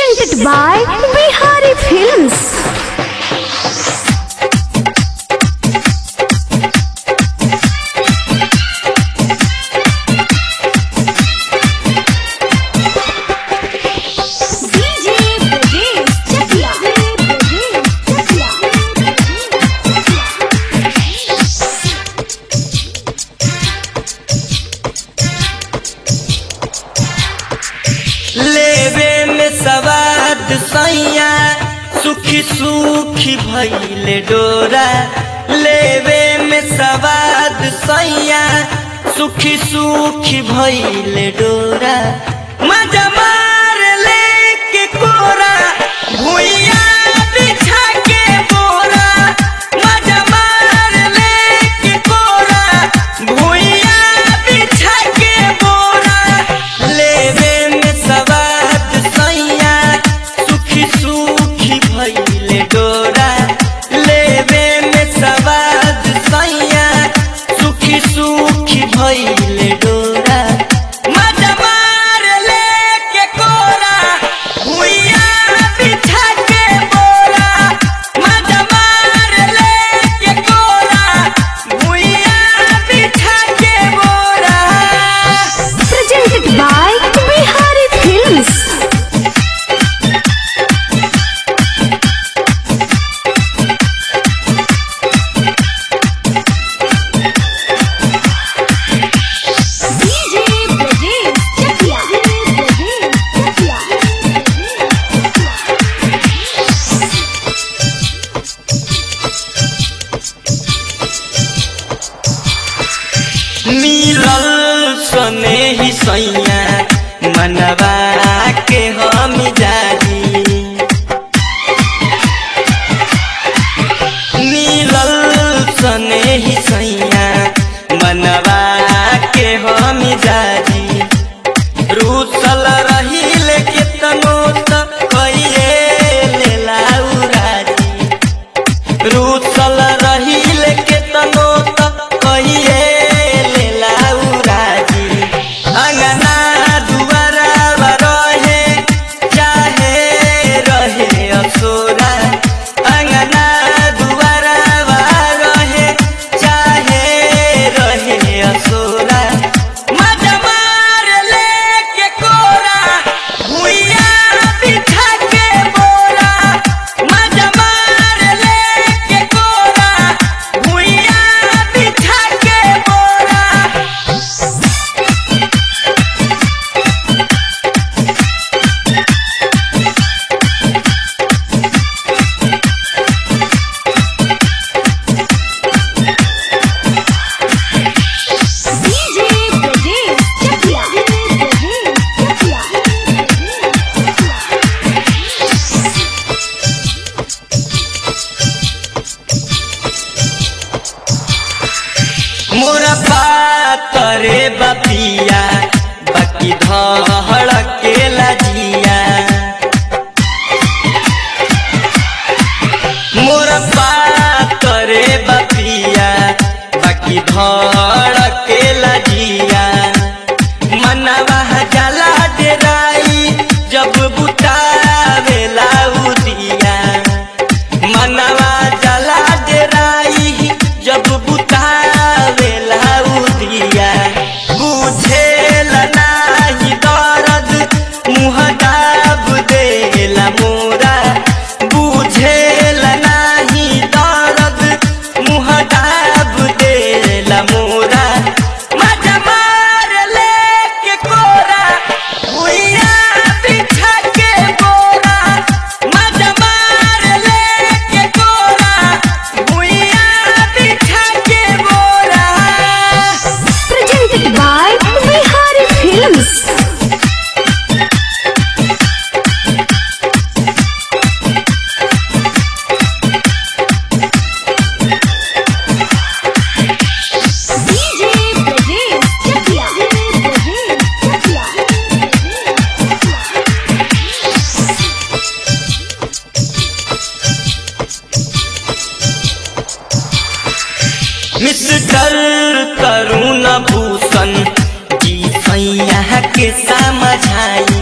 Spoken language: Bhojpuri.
Presented by Bihari Films. DJ Brajesh Chakia. लेवे में सवाद सैया सुखी सुखी भैले डोरा लेवे में सवाद सैया सुखी सुखी भैले डोरा मजा मार ले के कोरा भुइया बिछा के बोरा मजा मार ले के कोरा भुइया बिछा के बोरा लेवे में सवाद सैया सुखी सुखी भैले डोरा लेवे में सवाद सैया सुखी सुखी भैले डोरा मजा मार ले के कोरा भुइया बिछा के बोरा मजा मार ले के कोरा भुइया बिछा के बोरा Presented by Bihari Films. DJ Brajesh Chakia. मिलल सने ही सैया मनवा के हम जारी मिलल सने ही सैया मनवा के हम जारी रूसल रहिल केतनो त कइए लेला उराजी रूसल रहिल केतनो त कहिए लेला उराजी अंगना दुआरा रहे चाहे रहे असोरा अंगना दुआरा रहे चाहे रहे असोरा मजा मार ले के कोरा भुइया बिछा के बोरा मजा मार ले के कोरा भुइया बिछा के बोरा DJ Brajesh Chakia. मोरा पातरे बपिया बाकी धड़ के लजिया मोरा पातरे बपिया बाकी धड़ के लजिया मनवा जला डेराई जब बुतावेला उदिया मनवा जला डेराई जब बुतावेला उदिया बुझेल नाही दर्द मुँह दाब देला मोरा बुझेल नाही दर्द मुँह दाब देला मोरा मजा मार ले के कोरा भुइया बिछा के बोरा मजा मार ले के कोरा भुइया बिछा के बोरा Presented by Bihari Films. DJ Brajesh Chakia. Mister Tarun Bhushan ji सैया के समझाई